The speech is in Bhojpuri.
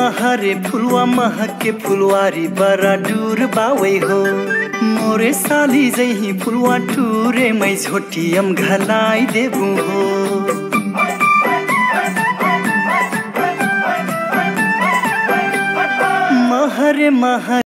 महरे फुलवा महके फुलवारी बड़ा दूर बावे हो मोरे साली जही फुलवा टूरे मै झोटियम घलाई देबू हो महरे महर